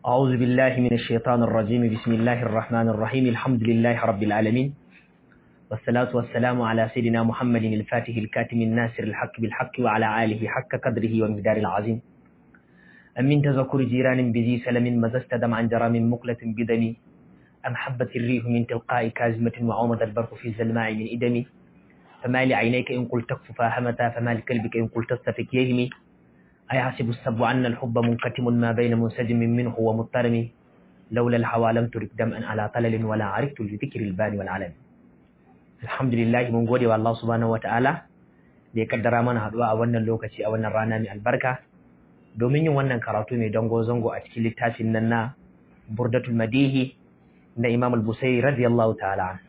أعوذ بالله من الشيطان الرجيم بسم الله الرحمن الرحيم الحمد لله رب العالمين والصلاة والسلام على سيدنا محمد الفاتح الكاتم الناصر الحق بالحق وعلى آله حق قدره ومقدار العظيم أمن تذكر جيران بذي سلم مزست دمعا جرى من مقلة بدمي أم حبت الريح من تلقاء كازمة وعومد البرق في الزلماء من إدمي فما لعينيك إن قلت تكف فاهمتا فما لكلبك إن قلت تستفك يهمي أيحسب السب أن الحب منكتم ما بين منسجم منه ومضطرم لولا الهوى لم ترك دمعا على طلل ولا عرفت لذكر البان والعلم الحمد لله من gode wa Allah subhanahu wataala da ya kaddara mana haduwa a wannan lokaci a wannan rana mai albarka domin yin wannan karatu mai dango zango a cikin littafin nan na Burdatul Madihi na Imam Al-Busairi radiyallahu ta'ala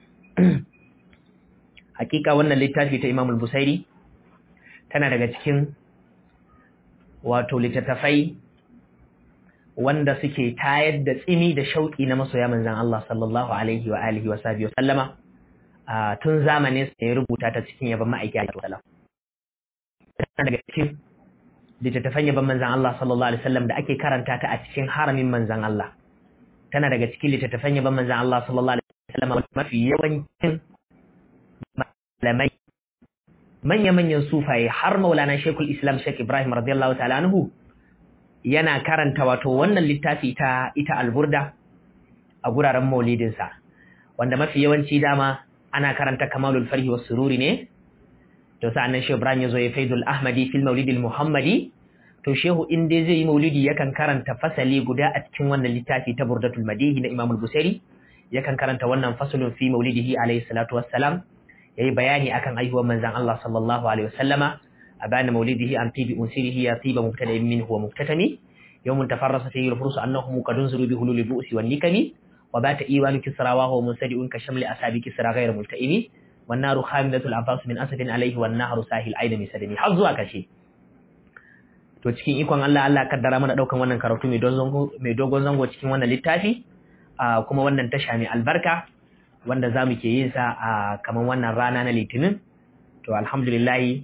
hakika wannan littafi ta Imam Al-Busairi tana daga cikin wato littattafai wanda suke tayar da tsimi da shauƙi na masoya manzan Allah sallallahu alaihi wa alihi wa sahbihi sallama tun zamanin sa ya rubuta ta cikin yaban ma'aiki alaihi wasallam daga cikin littattafan yaban manzan Allah sallallahu alaihi wasallam da ake karanta ta a cikin haramin manzan Allah tana daga cikin littattafan yaban manzan Allah sallallahu alaihi wasallam mafi yawancin malamai manya-manyan sufaye har maulana shekul islam shek ibrahim radiyallahu ta'ala anhu yana karanta wato wannan littafi ta ita alburda a guraren maulidinsa wanda mafi yawanci dama ana karanta kamalul farhi was sururi ne to sa'annan shehu ibrahim yazo ya faidul ahmadi fil maulidil muhammadi to shehu in dai zai yi maulidi yakan karanta fasali guda a cikin wannan littafi ta burdatul madihi na imamul busairi yakan karanta wannan fasalun fi maulidihi alayhi salatu wassalam yayi bayani akan aihuwar manzon Allah sallallahu alaihi wasallama abana maulidihi an tibi unsirihi ya tiba mubtada minhu wa mubtatami yawmun tafarrasa fihi al-furus annahum qad unziru bi hulul bu'si wan nikami wa bata iwanu kisra wa huwa munsadi'un ka shamli asabi kisra ghayr multaimi wan naru khamidatul abbas min asadin alayhi wan nahru sahil aida min sadami har zuwa kashe to cikin ikon Allah Allah kaddara mana daukan wannan karatu mai dogon zango cikin wannan littafi kuma wannan tasha mai albarka wanda za mu ke yin sa a kamar wannan rana na litinin to alhamdulillahi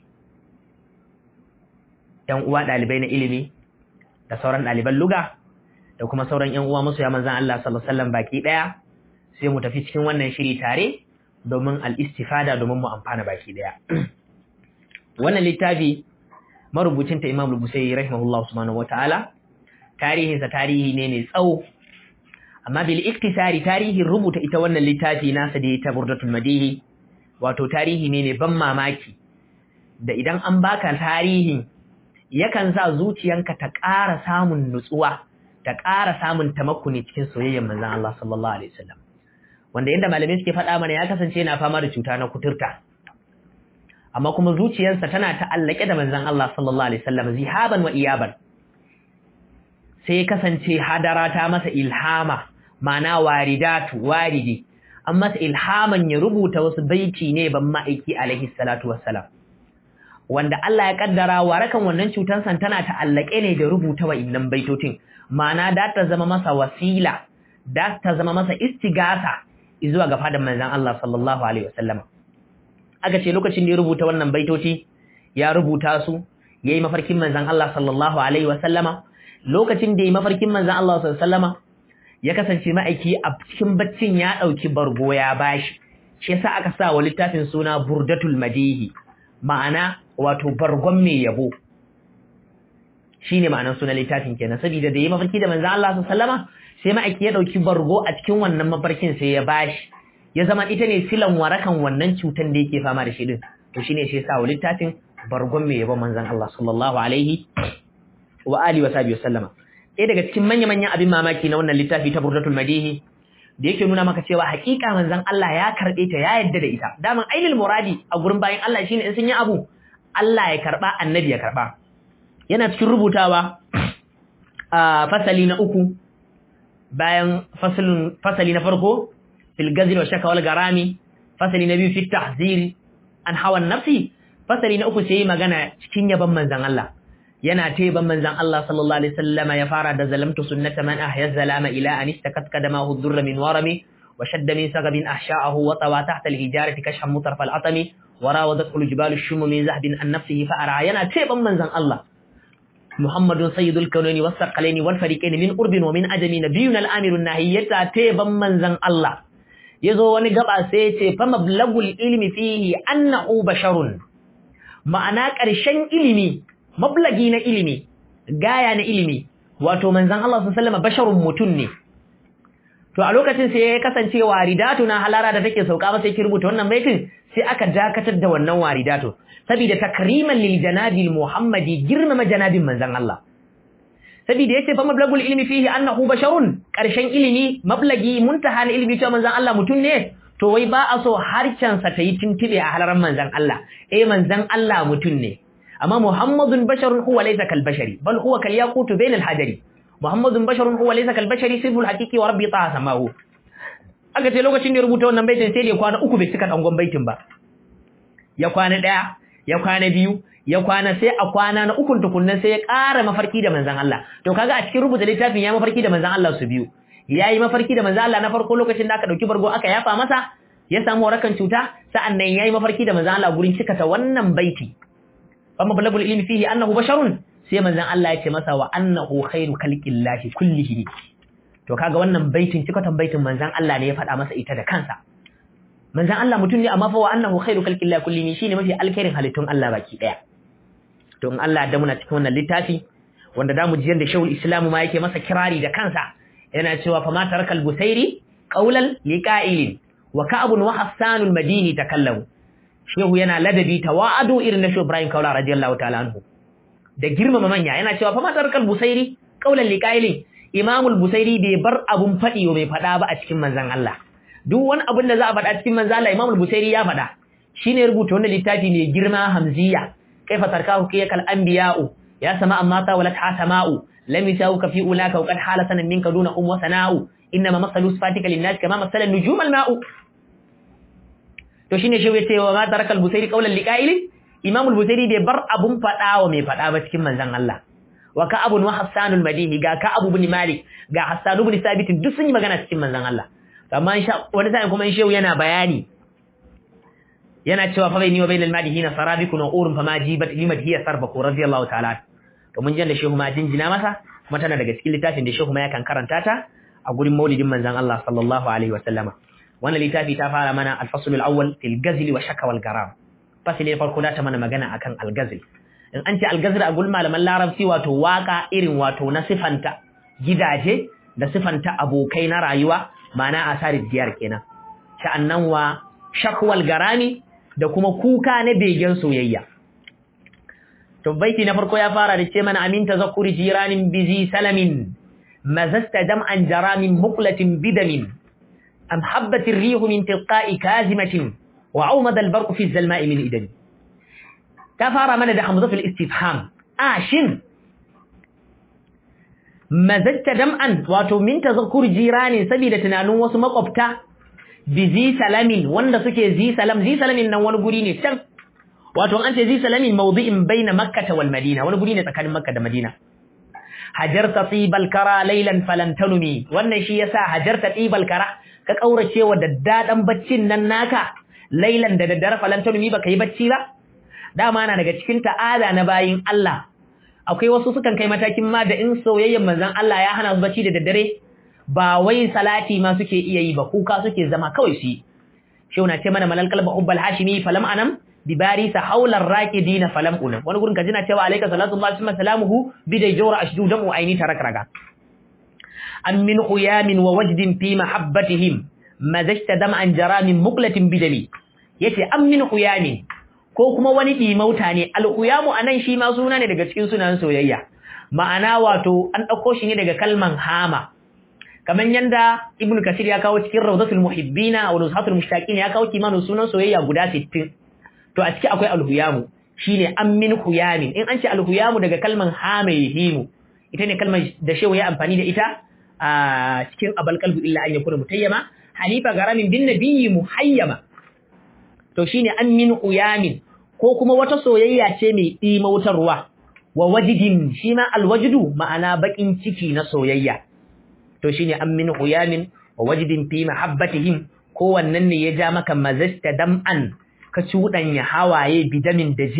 yan uwa ɗalibai na ilimi da sauran ɗaliban luga da kuma sauran yan uwa masoya manzan Allah sallallahu alaihi wasallam baki ɗaya sai mu tafi cikin wannan shiri tare domin al-istifada domin mu amfana baki ɗaya wannan littafi marubucin ta Imam Al-Busairi rahimahullah subhanahu wataala tarihinsa tarihi ne mai tsawo amma bil iktisari tarihin rubuta ita wannan littafi nasa da ta burdatul madihi wato tarihi ne ne ban mamaki da idan an baka tarihin yakan sa zuciyanka ta ƙara samun nutsuwa ta ƙara samun tamakkuni cikin soyayyar manzon Allah sallallahu alaihi wasallam wanda yanda malamai suke faɗa mana ya kasance yana fama da cuta na kuturta amma kuma zuciyarsa tana ta'allake da manzon Allah sallallahu alaihi wasallam zihaban wa iyaban sai kasance hadara ta masa ilhama mana waridatu waridi an masa ilhaman ya rubuta wasu baiti ne ban ma'aiki alaihi salatu wassalam wanda Allah ya kaddara warakan wannan cutar san tana ta'allake ne da rubuta wa'innan baitotin mana da ta zama masa wasila da ta zama masa istigasa zuwa ga fadan manzon Allah sallallahu alaihi wasallam aka ce lokacin da ya rubuta wannan baitoti ya rubuta su yayi mafarkin manzon Allah sallallahu alaihi wasallama lokacin da ya mafarkin manzan Allah sallama ya kasance ma'aiki a cikin baccin ya ɗauki bargo ya bashi shi yasa aka sa wa littafin suna burdatul madihi ma'ana wato bargon mai yabo shine ma'anar sunan littafin kenan saboda da ya mafarki da manzan Allah sallama sai ma'aiki ya ɗauki bargo a cikin wannan mafarkin sai ya bashi ya zama ita ne silan warakan wannan cutan da yake fama da shi din to shine shi yasa wa littafin bargon mai yabo manzan Allah sallallahu alaihi wa alihi wa sahbihi wasallama ɗaya daga cikin manya-manyan abin mamaki na wannan littafi ta burdatul madihi da yake nuna maka cewa hakika manzon Allah ya karɓe ta ya yadda da ita daman ainul muradi a gurin bayan Allah shine in sun yi abu Allah ya karɓa annabi ya karɓa yana cikin rubutawa a fasali na uku bayan fasalin fasali na farko fil gazil wa shaka wal garami fasali na biyu fi tahziri an hawan nafsi fasali na uku sai magana cikin yaban manzon Allah yana teban manzan Allah sallallahu alaihi wasallama ya fara da zalamtu sunnata man ahya zalama ila an istakat kadamahu dhurra min warami wa shadda min sagabin ahsha'ahu wa tawa tahta al-hijarati kashhan mutarf al-atami wa rawadat al-jibalu ash-shumu min zahbin an nafsihi fa ara yana teban manzan Allah muhammadun sayyidul kaunaini was saqalaini wal fariqaini min urbin wa min ajami nabiyyun al amirun nahiyata teban manzan Allah yazo wani gaba sai ya ce fa mablagul ilmi fihi annahu basharun ma'ana ƙarshen ilimi mablagi na ilimi gaya na ilimi wato manzan Allah sallallahu alaihi wasallam basharun mutun ne to a lokacin sai ya kasance waridatu na halara da take sauka ba sai ki rubuta wannan baitin sai aka dakatar da wannan waridatu saboda takriman lil janabil muhammadi girmama janabin manzon Allah saboda yace fa mablagul ilmi fihi annahu basharun karshen ilimi mablagi muntaha na ilmi cewa manzon Allah mutun ne to wai ba a so harcen sa ta yi tintibe a halaran manzon Allah eh manzon Allah mutun ne amma muhammadun basharun huwa laysa kal bashari bal huwa kal yaqutu bainal hajari Muhammadun basharun huwa laysa kal bashari siful haqiqi wa rabbi ta samahu aka ce lokacin da ya rubuta wannan baitin sai da kwana uku bai cika dangon baitin ba ya kwana daya ya kwana biyu ya kwana sai a kwana na ukun tukunnan sai ya ƙara mafarki da manzon Allah to kaga a cikin rubuta littafin ya mafarki da manzon Allah su biyu yayi mafarki da manzon Allah na farko lokacin da aka dauki bargo aka yafa masa ya samu warakan cuta sa'annan yayi mafarki da manzon Allah gurin cikata wannan baiti fa mablagul ilmi fihi annahu basharun sai manzon Allah ya ce masa wa annahu khairu khalqillahi kullihi to kaga wannan baitin cikatan baitin manzon Allah ne ya faɗa masa ita da kansa manzon Allah mutum ne amma fa wa annahu khairu khalqillahi kullihi shine mafi alkhairin halittun Allah baki daya to in Allah da muna cikin wannan littafi wanda zamu ji yanda Shaykhul Islam ma yake masa kirari da kansa yana cewa fa ma tarakal busairi qawlan liqa'ilin wa ka'abun wa hassanul madini takallamu shehu yana ladabi tawa'adu irin na Shehu Ibrahim Kaula radiyallahu ta'ala anhu da girmama manya yana cewa fa matar kal busairi qaulan liqailin imamul busairi bai bar abun fadi bai fada ba a cikin manzon Allah duk wani abun da za a fada cikin manzon Allah imamul busairi ya fada shine rubuta wannan littafi ne girma hamziya kaifa tarkahu kiyakal anbiya'u ya sama amma ta walat hasama'u lam yasauka fi ulaka wa qad hala sanan minka duna um wa sana'u inma masalu sifatika lin-nas kama masala nujum al-ma'u to shine shi yace wa ma tarakal busairi qaulan liqailin Imam al-Busairi bai bar abun fada wa mai fada ba cikin manzon Allah. Wa ka abun wa Hassanul Madihi ga ka Abu bin Malik ga Hassan ibn Sabit duk sun yi magana cikin manzon Allah. Amma insha wani sai kuma in shehu yana bayani yana cewa fa bayni wa bainal madihina sarabikun wa urun fama jibat limad hiya sarbaku radiyallahu ta'ala. To mun ji da shehu ma jinjina masa kuma tana daga cikin littafin da shehu ma yakan karanta ta a gurin maulidin manzon Allah sallallahu alaihi wa sallama. Wannan littafi ta fara mana al-fasl al-awwal fil ghazli wa shaka wal garam. fasile farko da ta mana magana akan algazil in an ce algazil a gulma malaman larabci wato waka irin wato na sifanta gidaje da sifanta abokai na rayuwa ma'ana asarin diyar kenan sha'annan wa shakwal garami da kuma kuka na begen soyayya to baiti na farko ya fara da ce mana amin tazakkuri jiranin bizi salamin mazasta dam'an jaramin muqlatin bidamin am habbatir rihu min tilqa'i kazimatin وعومد البرق في الزلماء من إدن كفار من ده حمزة في الاستفهام آشن مزجت دمعا واتو من تذكر جيران سبيل تنانو وسمقبتا بزي سلام وند سكي زي سلام زي سلام نوان قريني سم واتو أنت زي سلام موضع بين مكة والمدينة وانا قريني تكاد مكة دا مدينة هجرت طيب الكرى ليلا فلن تنمي وانا شي يسا هجرت طيب الكرى كاورا ودداد بچين نناكا lailan da daddare falantanu mi baka yi bacci ba dama na daga cikin ta'ada na bayin Allah akwai wasu sukan kai matakin ma da in soyayyen manzon Allah ya hana su bacci da daddare ba wai salati ma suke iya yi ba kuka suke zama kawai su shi na ce mana malal kalba ubbal hashimi falam anam bi barisa haular raqidina falam unam wani gurin kajina cewa alayka salatu wa salamuhu bidai jawra ashdu damu aini tarakraga am min uyamin wa wajdin fi mahabbatihim mazajta dam'an jaramin muqlatin bidami yace am min huyamin ko kuma wani dimauta ne al-huyamu anan shi ma suna ne daga cikin sunan soyayya ma'ana wato an dauko shi ne daga kalman hama kaman yanda ibnu kasir ya kawo cikin rawdatul muhibbina wa nuzhatul mushtaqin ya kawo kimanin sunan soyayya guda 60 to a ciki akwai al-huyamu shine am min huyamin in an ce al-huyamu daga kalman hama yahimu ita ne kalmar da shehu ya amfani da ita a cikin abal qalbu illa an yakuna mutayyama halifa garamin bin nabiyyi muhayyama to shine an min uyamin ko kuma wata soyayya ce mai dimautarwa wa wajidin shi ma alwajdu ma'ana bakin ciki na soyayya to shine an min uyamin wa wajidin fi mahabbatihim ko wannan ne ya ja maka mazasta dam'an ka cuɗanya hawaye bidamin da jini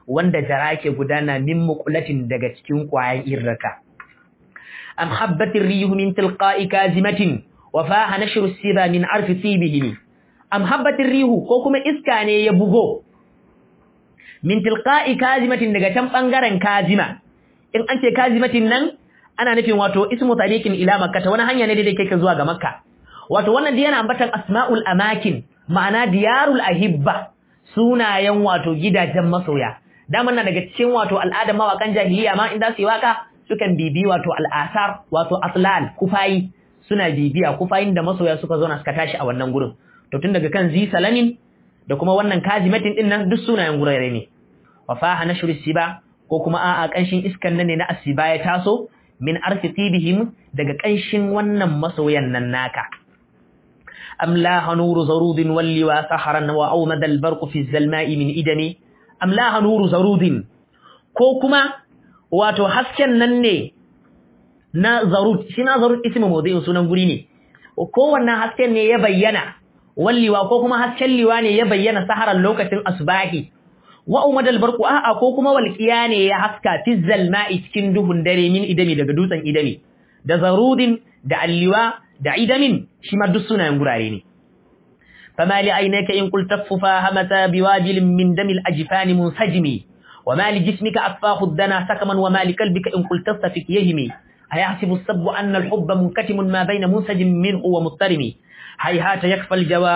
wanda jara ke gudana min muqulatin daga cikin kwayan irraka am habbatir rihu min tilqa'i kazimatin wa faha nashru siba min arfi tibihi am habbatir rihu ko kuma iska ne ya bugo min tilqa'i kazimatin daga can bangaren kazima in an ce kazimatin nan ana nufin wato ismu tariqin ila makka ta wani hanya ne da yake zuwa ga makka wato wannan da yana ambatan asma'ul amakin ma'ana diyarul ahibba sunayen wato gidajen masoya daman na daga cikin wato al'adar mawakan jahiliya ma in za su yi waka sukan bibi wato al'asar wato aslal kufayi suna bibiya kufayin da masoya suka zo na suka tashi a wannan gurin to tun daga kan zi salamin da kuma wannan kazimatin din nan duk sunayen gurare ne wa faha nashru siba ko kuma a'a kanshin iskan nan ne na asiba ya taso min arfi tibihim daga kanshin wannan masoyan nan naka am la hanuru zarudin walli wa saharan wa awmad al barq fi zalma'i min idami am la hanuru zarudin ko kuma wato hasken nan ne na zarud shi na zarud ismu mawdi'in sunan guri ne ko wannan hasken ne ya bayyana walliwa ko kuma hasken liwa ne ya bayyana saharan lokacin asbahi wa umadal barqu a'a ko kuma walqiya ne ya haska fi zalma'i cikin duhun dare min idami daga dutsen idami da zarudin da alliwa da idamin shi ma duk sunayen gurare ne fama li aynaka in qul taffa hamata biwajil min damil ajfani munsajimi wa ma li jismika afahu dana sakaman wa ma li qalbika in qul tastafik yahimi ayahsibu as-sabbu anna al-hubba munkatimun ma bayna munsajim minhu wa muttarimi hayhata yakfa al-jawa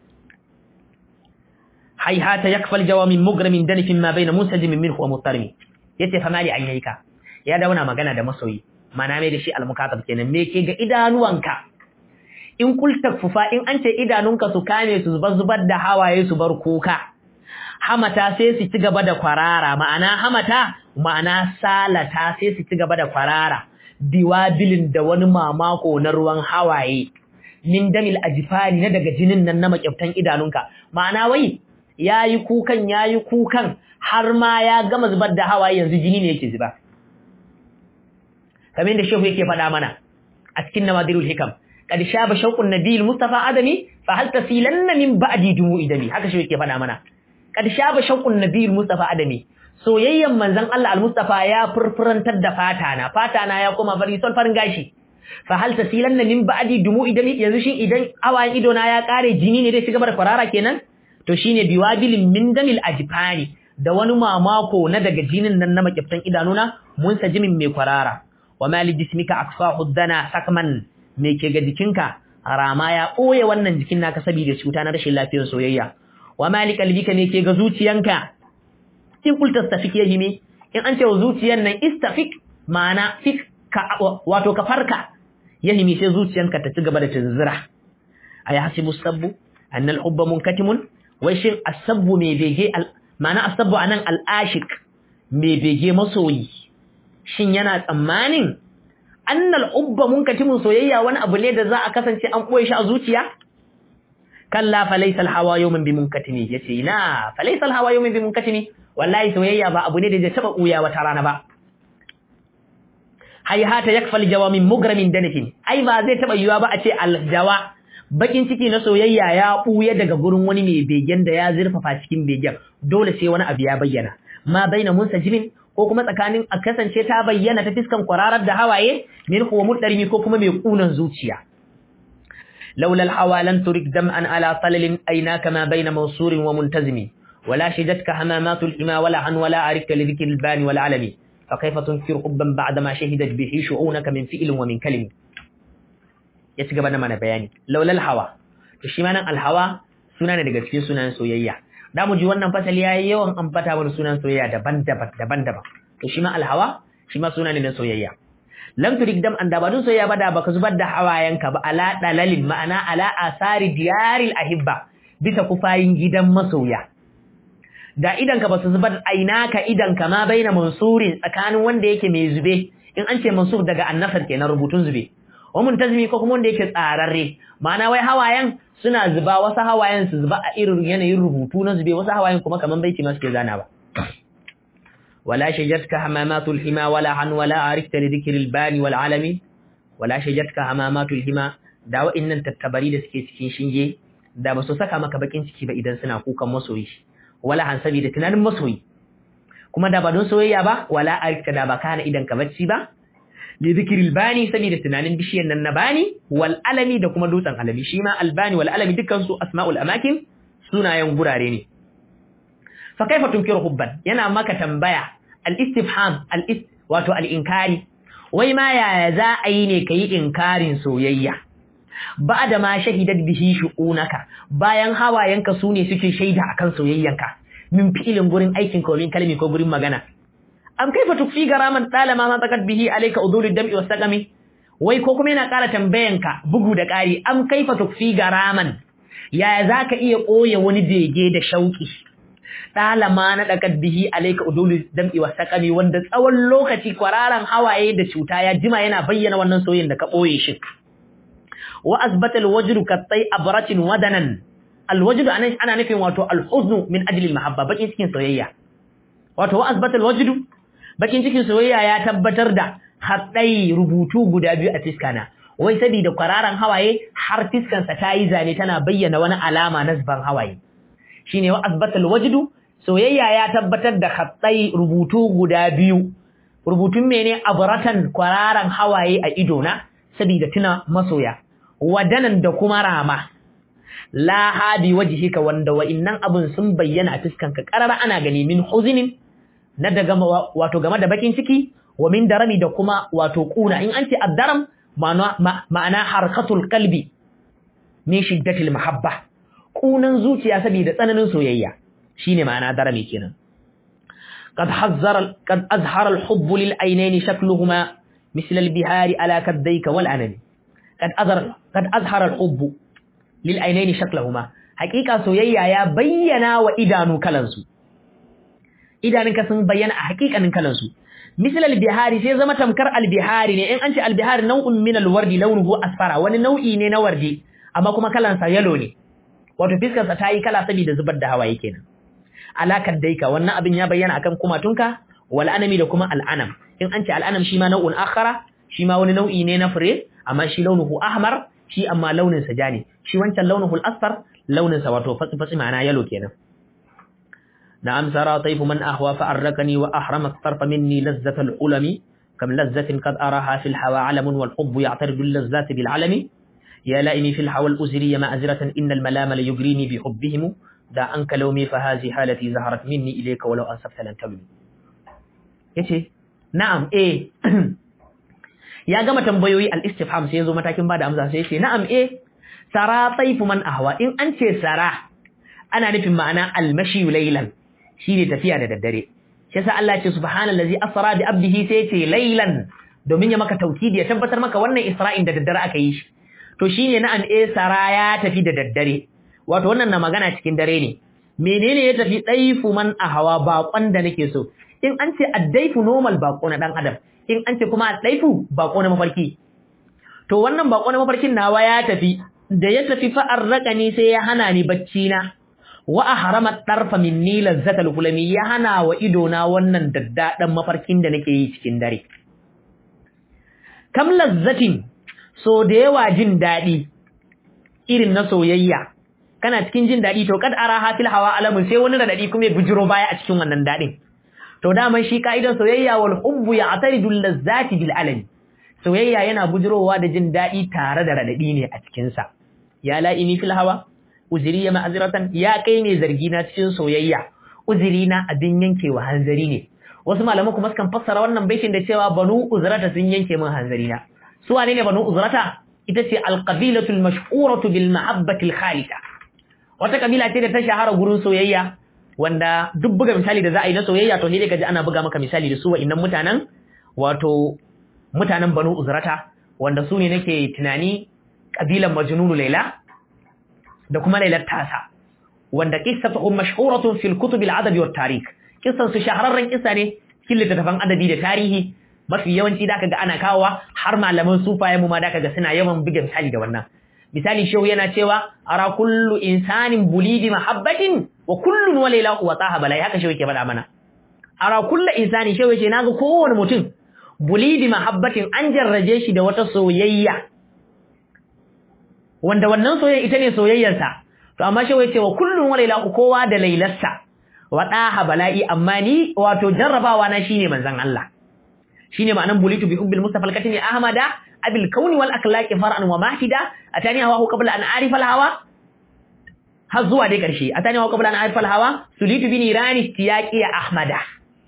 hayhata yakfa al-jawa min mugramin danifin ma bayna munsajim minhu wa muttarimi yace fama li aynaka ya dauna magana da masoyi mana mai da shi al-mukatab kenan me ke ga idanuwanka in kulta fufa in an ce idanunka su kame su zubar zubar da hawaye su bar kuka hamata sai su ci gaba da kwarara ma'ana hamata ma'ana salata sai su ci gaba da kwarara biwabilin da wani mamako na ruwan hawaye min damil ajifani na daga jinin nan na makyaftan idanunka ma'ana wai yayi kukan yayi kukan har ma ya gama zubar da hawaye yanzu jini ne yake zuba kamar da shehu yake faɗa mana a cikin nawadirul hikam قد شاب شوق النبي المصطفى آدمي فهل تسيلن من بعد دموع دمي haka shi yake faɗa mana قد شاب شوق النبي المصطفى آدمي soyayyen manzon Allah al-Mustafa ya furfurantar da fata na fata na ya koma fari sol farin gashi fa hal tasilanna min ba'di dumu'i dami yanzu shin idan awayen ido na ya kare jini ne dai ci gaba da kwarara kenan to shine biwabilin min damil ajfani da wani mamako na daga jinin nan na makiftan idanuna mun sajimin mai kwarara wa mali jismika akfahu dana sakman me ke ga jikinka rama ya ɓoye wannan jikin naka saboda cuta na rashin lafiyar soyayya wa mali kalbika me ke ga zuciyanka in kulta stafik yahimi in an ce wa zuciyan nan istafik ma'ana fik ka wato ka farka yahimi sai zuciyanka ta ci gaba da tunzura ay hasibu sabbu anna al-hubba munkatimun wai shin asabbu me bege ma'ana asabbu anan al-ashik me bege masoyi shin yana tsammanin annal ubba munkatimun soyayya wani abu ne da za a kasance an koyi shi a zuciya kalla falaysa alhawa yawmin bi munkatimi yace ina falaysa alhawa yawmin bi munkatimi wallahi soyayya ba abu ne da zai taba kuya wata rana ba hayhata yakfal jawa min mugramin danifin ai ba zai taba yiwa ba a ce aljawa bakin ciki na soyayya ya buya daga gurin wani mai begen da ya zurfafa cikin begen dole sai wani abu ya bayyana ma baina munsajimin ko kuma tsakanin a kasance ta bayyana ta fiskan kwararar da hawaye min huwa mudarimi ko kuma mai kunan zuciya laula alhawa lan turik dam'an ala talalin aynaka ma baina mawsurin wa muntazimi wala shijatka hamamatul hima wala an wala arika li dhikri albani wal alami fa kayfa tunkir hubban ba'da ma shahidat bihi shu'unaka min fi'lin wa min kalimi ya ci gaba da mana bayani laula alhawa to shi ma nan alhawa suna ne daga cikin sunan soyayya da mu ji wannan fasali yayi yawan ambata mana sunan soyayya daban-daban daban-daban to shi ma alhawa shi ma suna ne na soyayya lam turik dam an da ba dun soyayya ba da baka zubar da hawayenka ba ala dalalin ma'ana ala asari diyaril ahibba bisa kufayin gidan masoya da idan ka basu zubar ainaka idan ka ma baina mansurin tsakanin wanda yake mai zube in an ce mansur daga annasar kenan rubutun zube wa muntazimi ko kuma wanda yake tsararre ma'ana wai hawayen suna zuba wasu hawayen su zuba a irin yanayin rubutu na zube wasu hawayen kuma kaman baiti ma suke zana ba wala shajatka hamamatul hima wala an wala arifta li dhikril bani wal alami wala shajatka hamamatul hima da wa'annan tattabari da suke cikin shinge da ba su saka maka bakin ciki ba idan suna kukan masoyi wala han saboda tunanin masoyi kuma da ba don soyayya ba wala arka da ba kana idan ka bacci ba li dhikril bani saboda tunanin bishiyan nan na bani wal alami da kuma dutsen alami shi ma albani wal alami dukkan su asma'ul amakin sunayen gurare ne fa kaifa tunkiru hubban yana maka tambaya al istifham al wato al inkari wai ma yaya za a yi ne kayi inkarin soyayya ba da ma shahidat bihi shu'unaka bayan hawayenka su ne suke shaida akan soyayyanka min fi'ilin gurin aikin ko min kalmi ko gurin magana am kaifa tukfi garaman talama ma takat bihi alayka udulud dam'i wasaqami wai ko kuma yana ƙara tambayanka bugu da ƙari am kaifa tukfi garaman yaya zaka iya koye wani bege da shauki talama na takat bihi alayka udulud dam'i wasaqami wanda tsawon lokaci kwararan hawaye da cuta ya jima yana bayyana wannan soyayyen da ka boye shi wa asbata alwajdu kattai abratin wadanan alwajdu anan ana nufin wato alhuzn min ajli almahabba bakin cikin soyayya wato wa asbata alwajdu bakin cikin soyayya ya tabbatar da haddai rubutu guda biyu a fiskana wai saboda kwararan hawaye har fiskan sa tayi zane tana bayyana wani alama na zuban hawaye shine wa asbata alwajdu soyayya ya tabbatar da haddai rubutu guda biyu rubutun mene abratan kwararan hawaye a idona saboda tuna masoya wadanan da kuma rama la hadi wajhika wanda wa'innan abun sun bayyana a fiskanka karara ana gani min huzinin na daga wato game da bakin ciki wa min darami da kuma wato kuna in an ce addaram ma'ana harkatul qalbi min shiddatil mahabba kunan zuciya saboda tsananin soyayya shine ma'ana darami kenan قد حذر قد أظهر الحب للعينين شكلهما مثل البهار على كديك والعنن قد أظهر قد أظهر الحب للعينين شكلهما حقيقة سويا يا بينا وإدانو كلنسو إدانك سن بينا حقيقة كلنسو مثل البهار sai zama tamkar albihari ne in an ce albihari nau'un min alwardi launuhu asfara wani nau'i ne na wardi amma kuma kalan sa yellow ne wato fiskar sa tayi kala saboda zubar da hawaye kenan alakar daika wannan abin ya bayyana akan kumatunka wal anami da kuma al'anam in an ce al'anam shi ma nau'un akhara shi ma wani nau'i ne na fure amma shi launuhu ahmar shi amma launin sa ja ne shi wancan launuhu al-asfar launin sa wato fatsi fatsi ma'ana yalo kenan na'am sara tayfu man ahwa fa arrakani wa ahrama tarfa minni lazzat al-ulami kam lazzatin qad araha fil hawa alamun wal hubb ya'taridu al-lazzat bil alami ya la'ini fil hawa al-uzri ma'azratan innal malama la yugrini bi hubbihim da an kalaumi fa hazi halati zaharat minni ilayka walau ansafta lan tabni yace na'am eh ya gama tambayoyi al-istifham sai yazo matakin bada amsa sai yace na'am eh sara taifu man ahwa in an ce sara ana nufin ma'ana al-mashi laylan shine tafiya da daddare shi yasa Allah ya ce subhanallazi asra bi abdihi sai yace laylan domin ya maka taukidi ya tabbatar maka wannan isra'in da daddare aka yi shi to shine na'am eh sara ya tafi da daddare wato wannan na magana cikin dare ne menene ya tafi daifu man ahwa baƙon da nake so in an ce addaifu normal bako na dan adam in an ce kuma addaifu bako na mafarki to wannan bako na mafarkin nawa ya tafi da ya tafi fa arraqani sai ya hana ni bacci na wa ahrama tarfa minni lazzatal kulami ya hana wa ido na wannan daddadan mafarkin da nake yi cikin dare kam lazzatin so da yawa jin dadi irin na soyayya kana cikin jin dadi to kad ara hafil hawa alamun sai wani radadi kuma ya bujiro baya a cikin wannan dadin to daman shi kaidan soyayya wal hubbu ya'taridu lazzati bil alami soyayya yana bujirowa da jin dadi tare da radadi ne a cikin sa ya la'ini fil hawa uzri ya ma'azratan ya kai ne zargi na cikin soyayya uzri na abin yankewa hanzari ne wasu malaman kuma sukan fassara wannan baitin da cewa banu uzrata sun yanke min hanzari na su wane ne banu uzrata ita ce alqabilatu almashhuratu bil mahabbati alkhalida wata kabila ce da ta shahara gurin soyayya wanda duk buga misali da za a yi na soyayya to sai kaji ana buga maka misali da su wa'annan mutanen wato mutanen Banu Uzrata wanda su ne nake tunani kabilan Majnunu Laila da kuma Lailat Tasa wanda qissatuhum mashhuratun fil kutub al adabi wat tarikh kissan su shahararren kissa ne cikin littattafan adabi da tarihi mafi yawanci da kaga ana kawowa har malaman sufaye mu ma da kaga suna yawan buga misali da wannan misali shehu yana cewa ara kullu insanin bulidi mahabbatin wa kullun walailahu wa taha balai haka shehu yake faɗa mana ara kullu insani shehu yace naga kowane mutum bulidi mahabbatin an jarraje shi da wata soyayya wanda wannan soyayya ita ne soyayyarsa to amma shehu yace wa kullun walailahu kowa da lailarsa wa daha bala'i amma ni wato jarrabawa na shine manzon Allah shine ma'anan bulitu bi hubbil mustafa al-katimi ahmada abil kauni wal akhlaqi far'an wa mahida atani hawa qabla an arifa al-hawa har zuwa dai karshe atani hawa qabla an arifa al-hawa sulitu bi nirani tiyaqi ahmada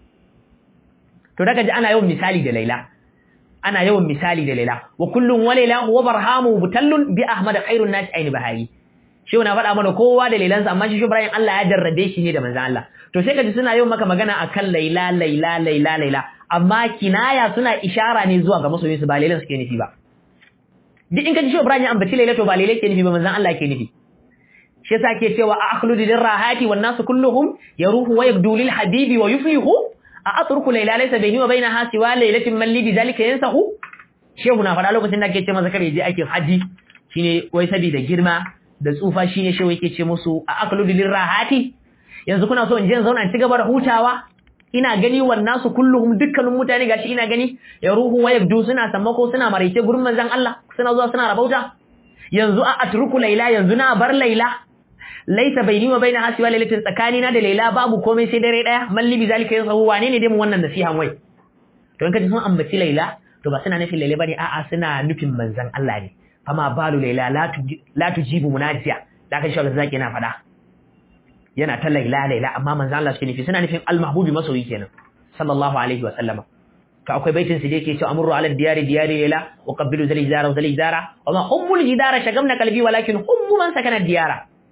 to daga ji ana yawan misali da laila ana yawan misali da laila wa kullun wa laila huwa barhamu butallun bi ahmad khairun nas aini bahari shi na faɗa mana kowa da lailansa amma shi Ibrahim Allah ya jarrabe shi ne da manzon Allah to sai kaji suna yawan maka magana akan laila laila laila laila amma kinaya suna ishara ne zuwa ga masoyinsu ba lailan suke nufi ba duk in kaji shi Ibrahim ya ambaci laila to ba laila ke nufi ba manzon Allah ke nufi shi yasa ke cewa a akhludu lirrahati wan nasu kulluhum yaruhu wa yabdu lil habibi wa yuflihu a atruku laila laysa bayni wa bainaha siwa lailatin man li bidhalika yansahu shehu na faɗa lokacin da ake ce masa kare je aikin haji shine wai sabida girma da tsufa shine shehu yake ce musu a akludu lirrahati yanzu kuna so in je in zauna in ci gaba da hutawa ina gani wannan su kulluhum dukkanin mutane gashi ina gani ya ruhu wa yabdu suna sammako suna maraice gurin manzon Allah suna zuwa suna rabauta yanzu a atruku laila yanzu na bar laila laisa baini wa baina hasi wa lailatin tsakani na da laila babu komai sai dare daya malli bi zalika yasahu wane ne dai mu wannan nasihan wai to in kaji sun ambaci laila to ba suna nufin laila bane a'a suna nufin manzon Allah ne fama balu laila la tujibu munajiya da kan shawar zaki yana fada yana ta laila laila amma manzo Allah suke nufi suna nufin al-mahbubi masoyi kenan sallallahu alaihi wa sallama to akwai baitin su da yake cewa amru ala diyari diyari laila wa qabbilu zal ijara zal ijara wa ma hubbul jidara shagamna qalbi walakin hubbu man sakana diyara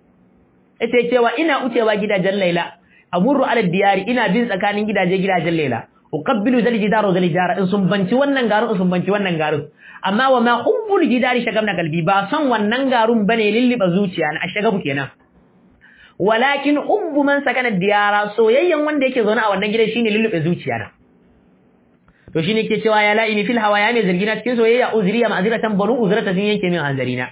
ita cewa ina ucewa gidajen laila amru ala diyari ina bin tsakanin gidaje gidajen laila uqabbilu zal jidara zal ijara in sun banci wannan garin in sun banci wannan garin amma wa ma hubbul jidari shagamna qalbi ba son wannan garun bane lilliba zuciya na ashagabu kenan walakin hubbu man sakana diyara soyayyen wanda yake zaune a wannan gidan shine lullube zuciya na to shine ke cewa ya la'ini fil hawa ya mai zargina cikin soyayya uzriya ma'aziratan banu uzrata sun yanke min hanzarina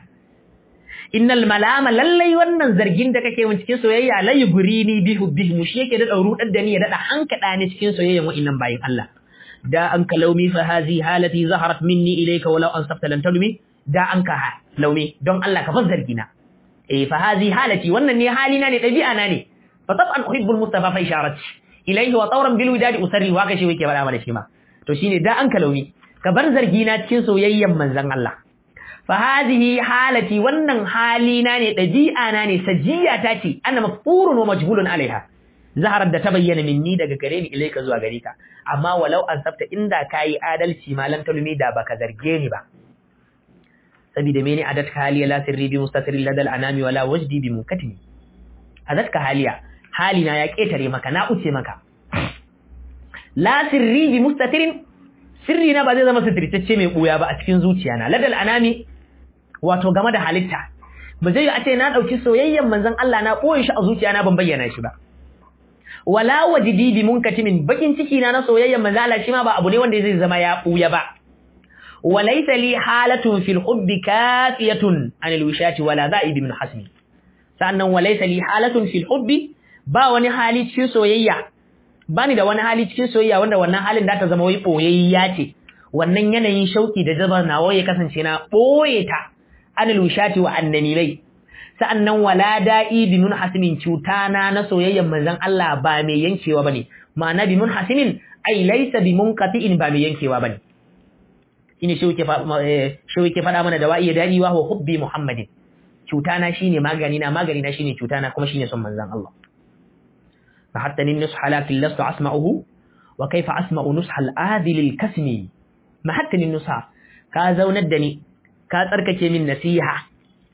innal malama lallai wannan zargin da kake min cikin soyayya la yugrini bi hubbihi mu shi yake da dauru da ni ya dada hankada ni cikin soyayyan wa'annan bayin Allah da an ka laumi fa hazi halati zaharat minni ilayka walau ansafta lan talumi da an ka laumi don Allah ka fas zargina eh fa hazi halati wannan ne halina ne dabi'a na ne fa taban uhibbul mustafa fa isharati ilayhi wa tawran bil widadi usarri wa ka shi yake bada mana shi ma to shine da an kalauni ka bar zargi na cikin soyayyen manzon Allah fa hazihi halati wannan halina ne dabi'a na ne sajiya ta ce ana mafurun wa majhulun alaiha zaharar da ta bayyana minni daga gare ni ilaika zuwa gare ka amma walau an sabta inda kayi adalci malan talumi da baka zarge ni ba saboda mene adatka haliya la sirri bi mustatir ladal anami wala wajdi bi munkatimi adatka haliya halina ya ketare maka na uce maka la sirri bi mustatirin sirri na ba zai zama sitirtacce mai buya ba a cikin zuciya na ladal anami wato game da halitta ba zai a ce na dauki soyayyen manzon Allah na boye shi a zuciya na ban bayyana shi ba wala wajidi bi munkatimin bakin ciki na na soyayyen manzon Allah shi ma ba abu ne wanda zai zama ya buya ba وليس لي حالة في الحب كافية عن الوشاة ولا ذائب من حسمي sannan walaysa li halatun fil hubbi ba wani hali cikin soyayya bani da wani hali cikin soyayya wanda wannan halin da ta zama wai boyayya ce wannan yanayin shauki da jabar nawa ya kasance na boye ta anil wishati wa annanilai sa'annan wala da'i bi munhasimin cutana na soyayyan manzon Allah ba mai yankewa bane ma'ana bi munhasimin ai laysa bi munqati'in ba mai yankewa bane shine shi yake faɗa mana da wa'iya dadi wa hubbi muhammadin cutana shine magani na magani na shine cutana kuma shine son manzon Allah fa hatta nin nusha lakin lastu asma'uhu wa kaifa asma'u nusha al-adil al-kasmi ma hatta nin nusha ka zaunar da ni ka tsarkake min nasiha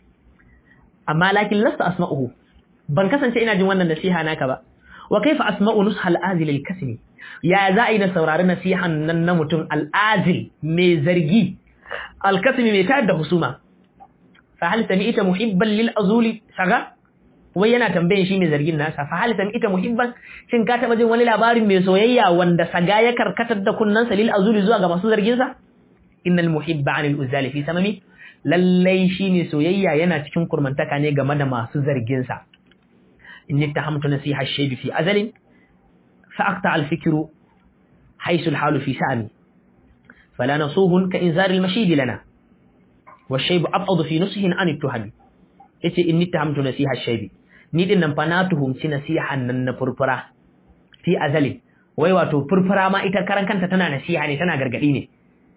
amma lakin lastu asma'uhu ban kasance ina jin wannan nasiha naka ba wa kaifa asma'u nusha al-adil al-kasmi ya za a yi na saurari nasihan nan na mutum al'azil mai zargi alkasimi mai tayar da husuma fa hal ita muhibban lil azuli saga wai yana tambayin shi mai zargin nasa fa hal ita muhibban shin ka taba jin wani labarin mai soyayya wanda saga ya karkatar da kunnansa lil azuli zuwa ga masu zargin sa innal muhibba anil uzali fi samami lallai shine soyayya yana cikin kurmantaka ne game da masu zargin sa inni tahamtu nasiha shaybi fi azalin فأقطع الفكر حيث الحال في سامي فلا نصوه كإنذار المشيد لنا والشيب أبعض في نصه عن التهم yace in nittahamtu nasiha shaybi ni din nan fa na tuhumci nasihan nan na furfura fi azalin wai wato furfura ma ita karan kanta tana nasiha ne tana gargadi ne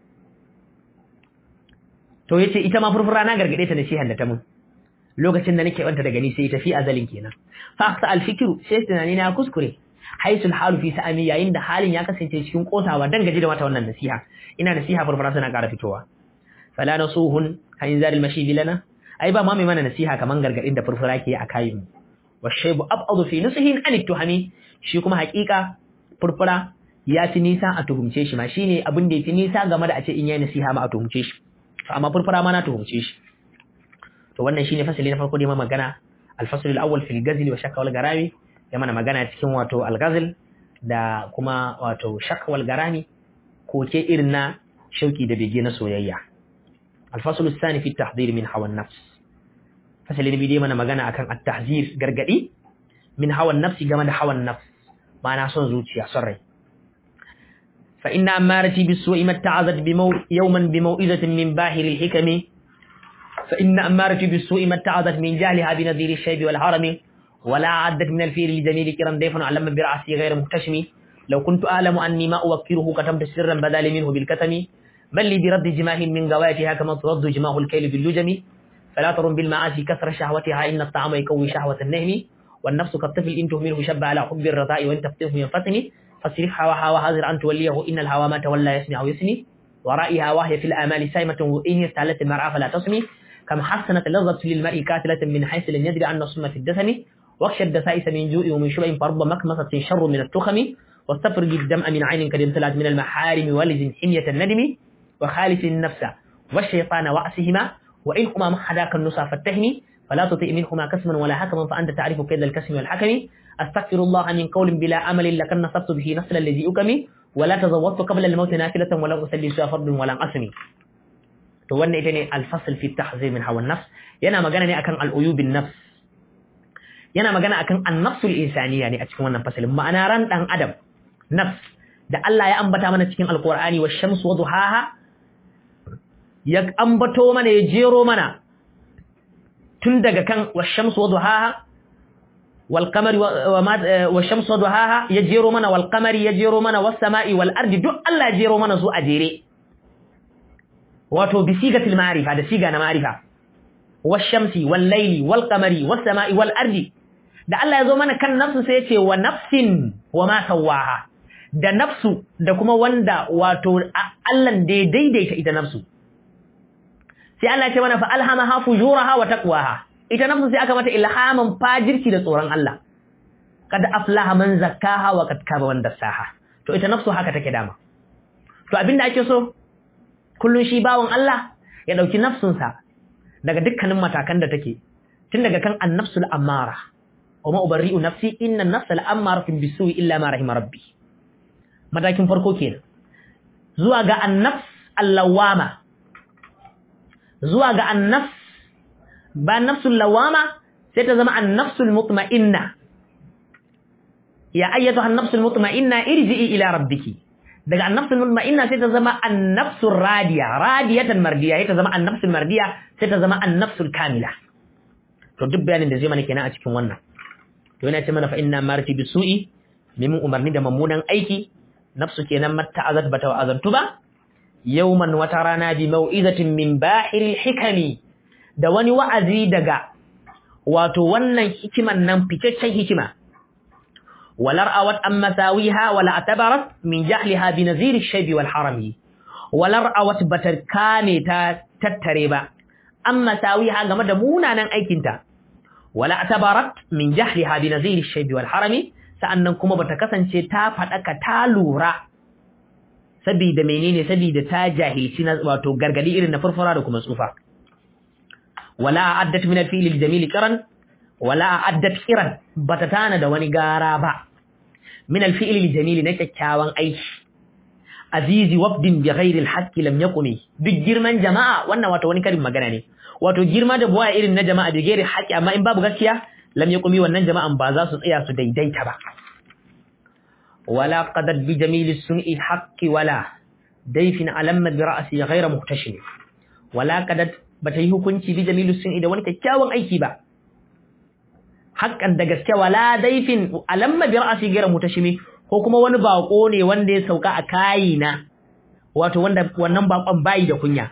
to yace ita ma furfura na gargade ta nasihan da ta mun lokacin da nake wanta daga ni sai ta fi azalin kenan fa aqta al fikru sai tunani na kuskure haisul halu fi sa'ami yayin da halin ya kasance cikin kosawa dan gaji da mata wannan nasiha ina nasiha furfura tana ƙara fitowa fala nasuhun hayin zaril mashi bilana ai ba ma mai mana nasiha kaman gargadin da furfura ke a kayin wa shaybu abadu fi nusihin an tuhami shi kuma haƙiƙa furfura ya fi nisa a tuhumce shi ma shine abin da ya fi nisa game da a ce in yayi nasiha ma a tuhumce shi amma furfura ma na tuhumce shi to wannan shine fasali na farko da ma magana al-fasl al-awwal fil ghazl wa shakka wal garami ya mana magana cikin wato al-ghazl da kuma wato shakka wal garami koke irin na shauki da bege na soyayya al-fasl al-thani fi at-tahdhir min hawa an-nafs fasali na biyu mana magana akan at-tahzir gargadi min hawa an-nafs game da hawa an-nafs ma'ana son zuciya son rai fa inna amarati bis-su'i matta'azat bimau yawman bimau'izatin min bahir al-hikam fa inna amarati bis-su'i matta'azat min jahliha bi nadhir ash-shayb wal-harami ولا عدت من الفيل الجميل كرا ضيف علم برأسي غير محتشم لو كنت أعلم أني ما أوكره كتمت سرا بدال منه بالكتم بل لي برد جماه من قواتها كما ترد جماه الكيل باللجم فلا ترم بالمعاصي كثر شهوتها إن الطعام يكوي شهوة النهم والنفس كالطفل إن تهمله شب على حب الرضاء وإن تفتيه ينفتن فاصرف هواها وحاذر أن توليه إن الهوى ما تولى يسمع ويسني ورائها وهي في الآمال سائمة وإن استعلت المرأة فلا تصمي كم حسنت لظة للمرء كاتلة من حيث لم يدري أن الصم في الدسم واخشى الدسائس من جوء ومن شبع فرب مكمسة شر من التخم واستفرج الدمع من عين قد امتلأت من المحارم ولزم حمية الندم وخالف النفس والشيطان وأسهما وإن هما محداك النصى فاتهمي فلا تطيء منهما كسما ولا حكما فأنت تعرف كيد الكسم والحكم أستغفر الله من قول بلا أمل لكن نصبت به نسل الذي أكمي ولا تزودت قبل الموت نافلة ولم أسلي سوى فرد ولم أسمي to wannan ita ne alfasl fi tahzir min hawa nafs yana magana ne akan al'uyubin nafs yana magana akan annafsul insaniya ne a cikin wannan fasalin ma'ana ran dan adam nafs da Allah ya ambata mana cikin alqur'ani wa shamsu wa duhaha ya ambato mana ya jero mana tun daga kan wa shamsu wa duhaha wal qamari wa shamsu wa duhaha ya jero mana wal qamari ya jero mana was sama'i wal ardi duk Allah ya jero mana su a jere wato bi sigatil ma'rifa da siga na ma'rifa was shamsi wal layli wal qamari was sama'i wal ardi da Allah ya zo mana kan nafsu sai ya ce wa nafsin wa ma sawaha da nafsu da kuma wanda wato Allah da ya daidaita ita nafsu sai Allah ya ce mana fa alhamaha fujuraha wa taqwaha ita nafsu sai aka mata ilhaman fajirci da tsoron Allah kad aflaha man zakkaha wa kad kaba man dassaha to ita nafsu haka take dama to abinda ake so kullun shi bawon Allah ya dauki nafsunsa daga dukkanin matakan da take tun daga kan annafsul ammara وما أبرئ نفسي إن النفس لأمارة بالسوء إلا ما رحم ربي matakin farko kenan zuwa ga annafs allawama zuwa ga annafs ba nafsul lawama sai ta zama annafsul mutma'inna ya ayyatu annafsul mutma'inna irji'i ila rabbiki daga annafsul mutma'inna sai ta zama annafsul radiya radiyatan mardiya sai ta zama annafsul mardiya sai ta zama annafsul kamila to duk bayanin da zai mana kenan a cikin wannan to yana ce mana fa inna marti bisu'i neman umarni da mummunan aiki nafsu kenan matta azat bata wa azantu ba yawman wata rana bi mau'izatin min bahiril hikami da wani wa'azi daga wato wannan hikiman nan fitaccen hikima walar awat an masawiha wala atabarat min jahliha bi nazir ash-shayb wal harami walar awat bata kame ta tattare ba an masawiha game da munanan aikinta wala atabarat min jahliha bi nazir ash-shayb wal harami sa'annan kuma bata kasance ta fadaka ta lura saboda menene saboda ta jahilci na wato gargadi irin na furfura da kuma tsufa wala addat min al-fi'l al-jamil qiran wala addat qiran bata tana da wani gara ba min al-fi'l al-jamil na kyakkyawan aiki azizi wafdin bi ghairi al-haqqi lam yaqumi duk girman jama'a wannan wato wani karin magana ne wato girma da buwa irin na jama'a bi ghairi haqqi amma in babu gaskiya lam yaqumi wannan jama'an ba za su tsaya su daidaita ba ولا قدت بجميل السمع الحق ولا ديف علم برأسي غير مهتشم ولا قدت بتي hukunci بجميل السمع da wani kyakkyawan aiki ba haqqan da gaske wala daifin alamma bi ra'si ghayra mutashimi ko kuma wani bako ne wanda ya sauka a kayina wato wanda wannan bakon bayi da kunya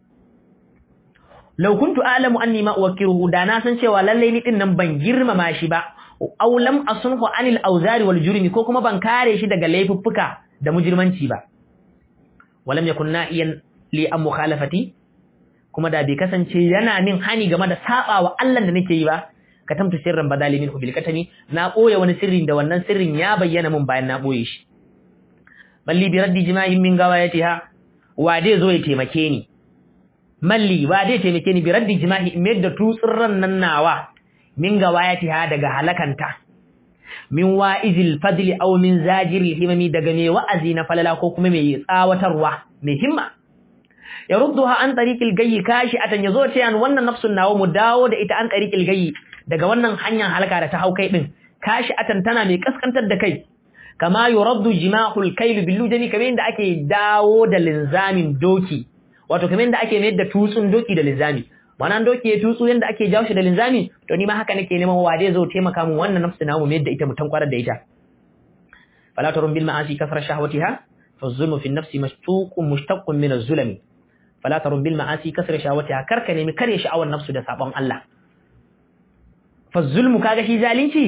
law kuntu a'lamu anni ma uwakkiruhu da na san cewa lalle ni din nan ban girmama shi ba aw lam asunhu anil awzari wal jurmi ko kuma ban kare shi daga laifuffuka da mujirmanci ba walam yakun na'iyan li am mukhalafati kuma da bai kasance yana min hani game da sabawa Allah da nake yi ba katamtu sirran badali min bil katami na boye wani sirrin da wannan sirrin ya bayyana min bayan na boye shi balli bi raddi jima'in min gawayatiha wa dai zo ya taimake ni malli wa dai taimake ni bi raddi jima'i in da tutsurran nan nawa min gawayatiha daga halakanta min wa'izil fadli aw min zajiril himami daga mai wa'azi na falala ko kuma mai tsawatarwa mai himma ya rudduha an tariqil gayyi kashi atan yazo ce an wannan nafsun nawo mu dawo da ita an tariqil gayyi daga wannan hanyar halaka da ta hau kai din kashi atan tana mai kaskantar da kai kama yuraddu jima'ul kayl bil lujani kamar yadda ake dawo da linzamin doki wato kamar yadda ake mayar da tutsun doki da linzami wannan doki ya tutsu yadda ake jawo shi da linzami to ni ma haka nake neman wade zo taimaka min wannan nafsu namu mayar da ita mutan kwarar da ita fala tarun bil ma'asi kasra shahwatiha fa zulmu fi nafsi mashtuqun mushtaqqun min az-zulmi fala tarun bil ma'asi kasra shahwatiha karka nemi kare sha'awar nafsu da sabon Allah fa zulmu kaga shi zalunci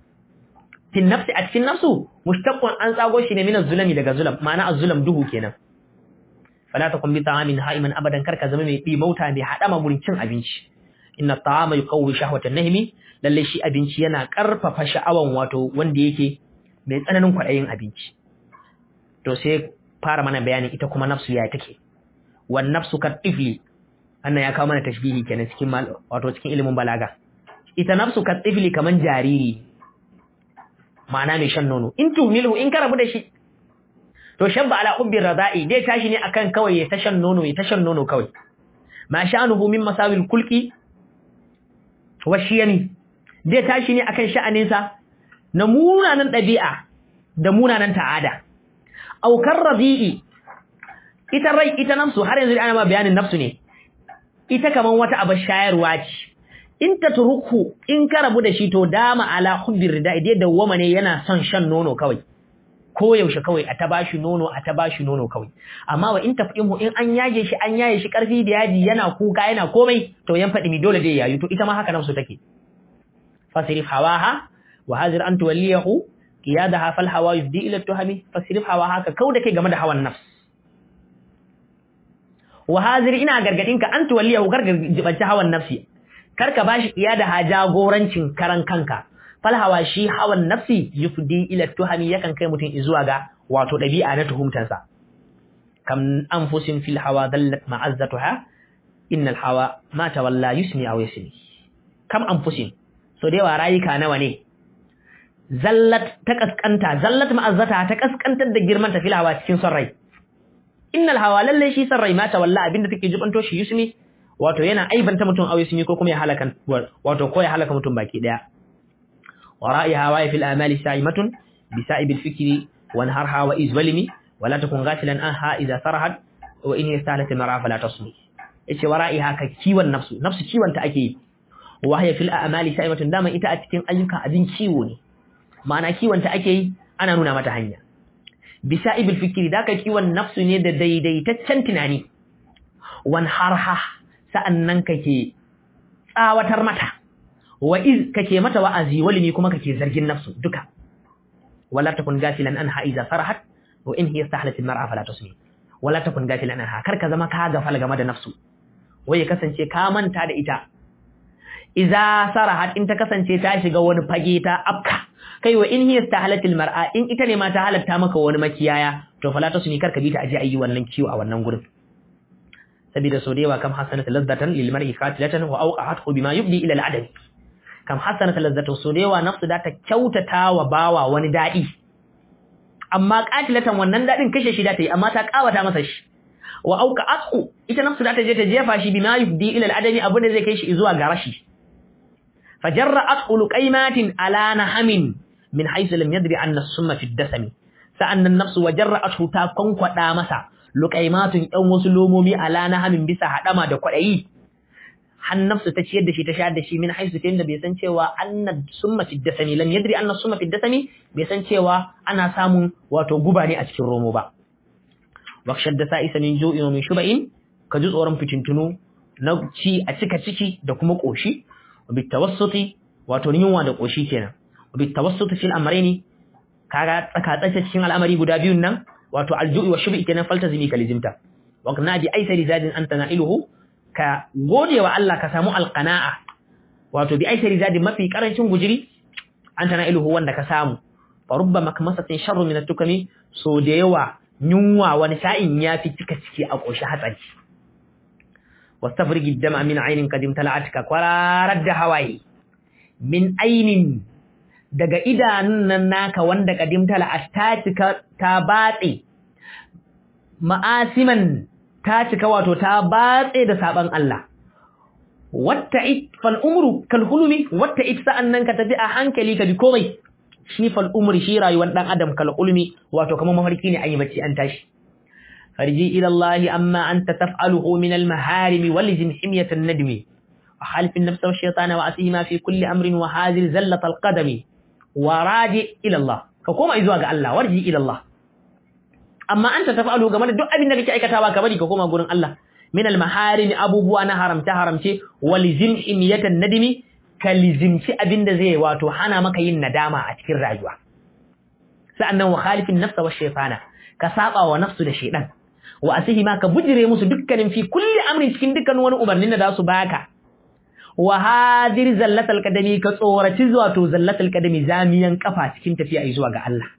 fi nafsi a cikin nafsu mushtaqqun an tsago shi ne min az-zulmi daga zulam ma'ana az-zulam duhu kenan fala takun bi ta'amin ha'iman abadan karka zama mai bi mauta mai hadama gurin cin abinci inna ta'ama yuqawwi shahwatan nahmi lalle shi abinci yana karfafa sha'awan wato wanda yake mai tsananin kwadayin abinci to sai fara mana bayanin ita kuma nafsu ya take wan nafsu ka tifli annan ya kawo mana tashbihi kenan cikin wato cikin ilimin balaga ita nafsu ka tifli kaman jariri ma'ana mai shan nono in tuhmilu in ka rabu da shi to shabba ala hubbi rada'i dai tashi ne akan kawai ya tashan nono ya tashan nono kawai ma sha'anuhu min masawil kulki wa shiyani dai tashi ne akan sha'aninsa na munanan ɗabi'a da munanan ta'ada aukar radi'i ita rai ita nafsu har yanzu ana ma bayanin nafsu ne ita kaman wata abar shayarwa ce in ta turuku in ka rabu da shi to dama ala hubbi rada'i dai dawwama ne yana son shan nono kawai ko yaushe kawai a ta bashi nono a ta bashi nono kawai amma wa in tafdimu in an yage shi an yaye shi karfi da yaji yana kuka yana komai to yan fadi mi dole dai yayi to ita ma haka nafsu take fasrif hawaha wa hazir an tuwalliyahu qiyadaha fal hawa yufdi ila tuhami fasrif hawaha ka kauda kai game da hawan nafs wa hazir ina gargadin ka an tuwalliyahu gargajibanci hawan nafsi karka bashi qiyadaha jagorancin karan kanka falhawa shi hawan nafsi yufdi ila tuhami yakan kai mutum zuwa ga wato dabi'a na tuhumtansa kam anfusin fil hawa dallat ma'azzatuha innal hawa ma tawalla yusmi aw yasmi kam anfusin so da yawa rayuka nawa ne zallat ta kaskanta zallat ma'azzata ta kaskantar da girman ta fil hawa cikin son rai innal hawa lalle shi son rai ma tawalla abinda take jibanto shi yusmi wato yana aibanta mutum aw yasmi ko kuma ya halaka wato ko ya halaka mutum baki daya ورائها واي في الآمال سائمة بسائب الفكر وانهرها وإذ ولمي ولا تكن غافلا عنها إذا سرحت وإن يستهلك المرأة فلا تصمي إيش ورائها كيوان النفس نفس كيوان تأكي وهي في الآمال سائمة داما إتا أتكين أيوكا أدين كيوني معنى كيوان تأكي أنا نونا متهنيا بسائب الفكر ذاك كيوان نفس نيد دي دي تتشنتناني وانهرها سأننك كي آواتر متى wa iz kake mata wa'azi walimi kuma kake zargin nafsu duka wala takun gafilan anha idza sarahat wa in hiya istahlat almar'a fala tusmi wala takun gafilan anha kar ka zama ka gafala game da nafsu waye kasance ka manta da ita idza sarahat in ta kasance ta shiga wani fage ta afka kai wa in hiya istahlat almar'a in ita ne ma ta halatta maka wani makiyaya to fala tusmi kar ka bi ta aje ayi wannan kiwo a wannan gurin sabida so da yawa kam hasanat lazzatan lil mar'i qatilatan wa awqa'athu bima yubdi ila al-adami kam hasanat lazzatu so da yawa nafsu da ta kyautata wa bawa wani dadi amma qatilatan wannan dadin kashe shi da ta yi amma ta kawata masa shi wa auka asku ita nafsu da ta je ta jefa shi bima yufdi ila al-adami abu da zai kai shi zuwa ga rashi fajarra'at luqaymatin ala nahamin min haythu lam yadri anna as-summa fi ad-dasami sa'annan nafsu wajarra'atu ta konkwada masa luqaymatun yan wasu lomomi ala nahamin bisa hadama da kwadayi har nafsu ta ciyar da shi ta shayar da shi min haisu ta bai san cewa anna summa fi dasami lam yadri anna summa fi dasami bai san cewa ana samun wato guba ne a cikin romo ba wakshar da sa'isa min ju'in wa min shuba'in ka ji tsoron fitintunu na ci a cika ciki da kuma koshi wa bi tawassuti wato yunwa da koshi kenan wa bi tawassuti fil amrayni kaga tsaka tsaka cikin al'amari guda biyun nan wato alju'i wa shubi kenan faltazimi kalizimta wa kana bi aisari zadin anta na'iluhu ka gode wa Allah ka samu alqana'a wato bi aisari zadin mafi karancin gujiri anta na'iluhu wanda ka samu fa rubba makmasatin sharru min at-tukami so da yawa yunwa wani sa'in yafi cika ciki a koshi hatsari wastafrigi dama min ainin kadim tala'atka kwararar da hawaye min ainin daga idanun nan naka wanda kadim tala'at ta cika ta batse ma'asiman ta cika wato ta batse da saban Allah watta it fal umru kal hulumi watta it sa'annan ka tafi a hankali ka bi komai shi fal umri shi rayuwar dan adam kal hulumi wato kamar mafarki ne an yi bacci an tashi فرجي إلى الله أما أنت تفعله من المهارم ولزم حمية الندم وخالف النفس والشيطان وأسيما في كل أمر وهذه زلة القدم وراجع إلى الله فكما إذواق الله وارجي إلى الله أما أنت تفعله كما دعا بنا لك أي كتابة كبري كما قولن الله من المهارم أبو بوانا حرمت حرمت ولزم حمية الندم كلزم أبن زي واتو حانا مكين ندامة أتكر راجوا سأنه وخالف النفس والشيطان كساقا ونفس الشيطان wa asihi ma ka bujire musu dukkanin fi kulli amrin cikin dukkan wani umarnin da za su baka wa hadir zallatal qadami ka tsoraci zuwa to zallatal qadami zamiyan kafa cikin tafiya zuwa ga Allah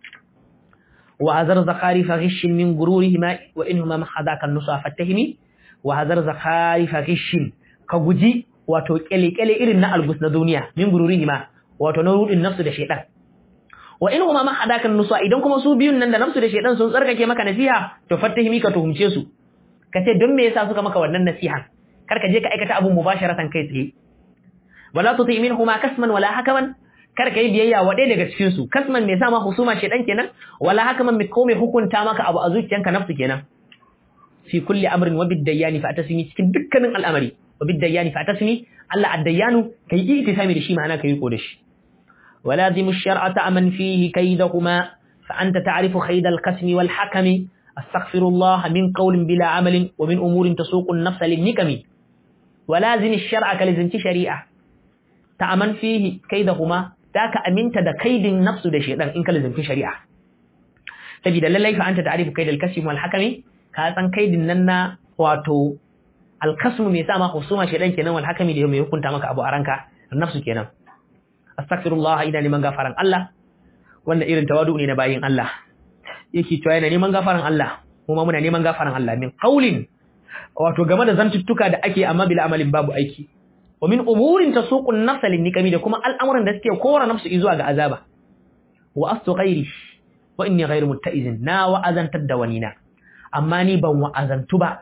wa hazar zakari fa ghishin min gururihima wa inhuma mahadaka nusa fatahimi wa hazar zakari fa ghishin ka guji wato kele kele irin na algus na duniya min gururihima wato na rudin nafsu da shaytan wa in huma mahadakan nusa idan kuma su biyun nan da nafsu da shedan sun tsarkake maka nasiha to fattahimi ka tuhumce su kace don me yasa suka maka wannan nasiha kar ka je ka aikata abun mubasharatan kai tsaye wala tuti minhuma kasman wala hakaman kar ka yi biyayya wa ɗaya daga cikin su kasman me yasa ma husuma shedan kenan wala hakaman me ko me hukunta maka abu a zuciyanka nafsu kenan fi kulli amrin wa bidayyani fa atasmi cikin dukkanin al'amari wa bidayyani fa atasmi Allah addayanu kai itisami da shi ma'ana kai ko da shi ولازم الشرع تأمن فيه كيدهما فأنت تعرف خيد القسم والحكم استغفر الله من قول بلا عمل ومن أمور تسوق النفس للنكم ولازم الشرع كلزمت شريعة تأمن فيه كيدهما ذاك أمنت دا كيد النفس دا شيطان إنك لزمت شريعة تجد للي فأنت تعرف كيد القسم والحكم كاسان كيد الننا واتو القسم ميساما خصوما شيطان كنا والحكم لهم يكون تامك أبو أرانكا النفس كنا astaghfirullah ina neman gafaran Allah wanda irin tawadu ne na bayin Allah yake cewa yana neman gafaran Allah kuma muna neman gafaran Allah min qaulin wato game da zantuttuka da ake amma bil amalin babu aiki wa min umurin tasuqu an-nafs lin-nikami da kuma al'amuran da suke kora nafsu zuwa ga azaba wa astu ghairi wa inni ghairu mutta'izin na wa'azantar da wani na amma ni ban wa'azantu ba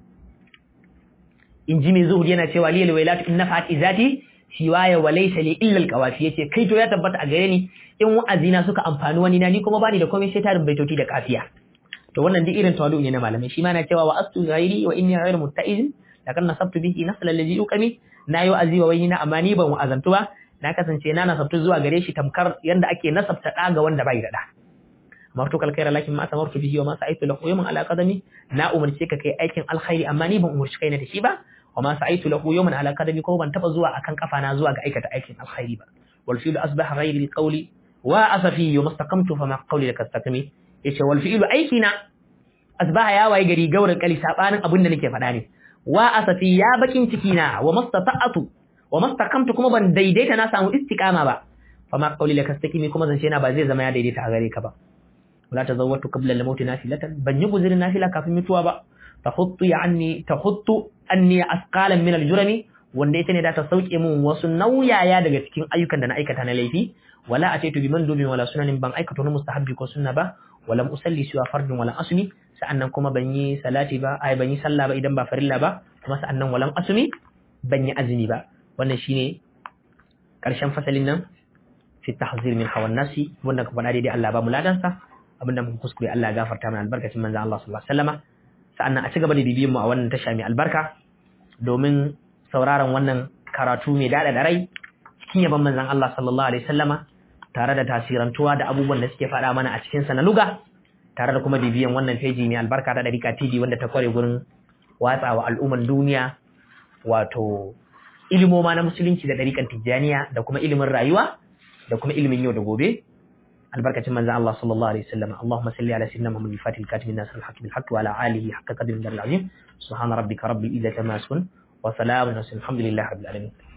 in ji mai zuhud yana cewa liyal wailatu in nafa'at izati siwaya wa laysa li illa alqawafi yace kai to ya tabbata a gare ni in wa'azina suka amfani wani na ni kuma bani da komai sai tarin baitoti da kafiya to wannan duk irin tawadu ne na malamai shi ma na cewa wa astu ghairi wa inni ghairu mutta'izin lakan nasabtu bihi nasla allazi yuqami na yi wa'azi wa wani na amma ni ban wa'azantu ba na kasance na nasabtu zuwa gare shi tamkar yanda ake nasabta da ga wanda bai da da martu kal khaira lakin ma samartu bihi wa ma sa'aitu lahu yawman ala qadami na umarce ka kai aikin alkhairi amma ni ban umarci kaina da shi ba wa ma sa'aitu lahu yawman ala qadami ko ban taba zuwa akan kafa na zuwa ga aikata aikin alkhairi ba wal fi'lu asbaha ghayri qawli wa asafi wa mastaqamtu fa ma qawli lak astaqimi yace wal fi'lu aikina asbaha ya waye gari gaurin kali sabanin abin da nake faɗa ne wa asafi ya bakin ciki na wa mastata'atu wa mastaqamtu kuma ban daidaita na samu istiqama ba fa ma qawli lak astaqimi kuma zance na ba zai zama ya daidaita a gare ka ba wala tazawwatu qabla al-maut nafilatan ban yi guzirin nafila kafin mutuwa ba tahuttu anni tahuttu anni asqalan min al-jurami wanda ita ne da ta sauke mun wasu nauyaya daga cikin ayyukan da na aikata na laifi wala ataitu bi mandubin wala sunanin ban aikata wani mustahabbi ko sunna ba wala usalli siwa fardin wala asmi sa'annan kuma ban yi salati ba ai ban yi sallah ba idan ba farilla ba kuma sa'annan walam asmi ban yi azumi ba wannan shine karshen fasalin nan fi tahzir min hawan nasi wanda ka faɗa daidai Allah ba mu ladansa abinda muka kuskure Allah ya gafarta mana albarkacin manzon Allah sallallahu alaihi wasallama sa'annan a ci gaba da bibiyan mu a wannan tasha mai albarka domin sauraron wannan karatu mai daɗa da rai cikin yaban manzon Allah sallallahu alaihi wasallama tare da tasirantuwa da abubuwan da suke faɗa mana a cikin sa na luga tare da kuma bibiyan wannan feji mai albarka ta Dariƙa TV wanda ta kware gurin watsawa al'umman duniya wato ilimoma na musulunci da ɗariƙan tijjaniya da kuma ilimin rayuwa da kuma ilimin yau da gobe albarkacin manzon Allah sallallahu alaihi wasallam Allahumma salli ala sayyidina Muhammad al-Fatih al-Katim an-Nasr al-Haqq bil-Haqq wa ala alihi haqqa qadri al-azim subhana rabbika rabbil izzati amma yasifun wa salamun alhamdulillahi rabbil alamin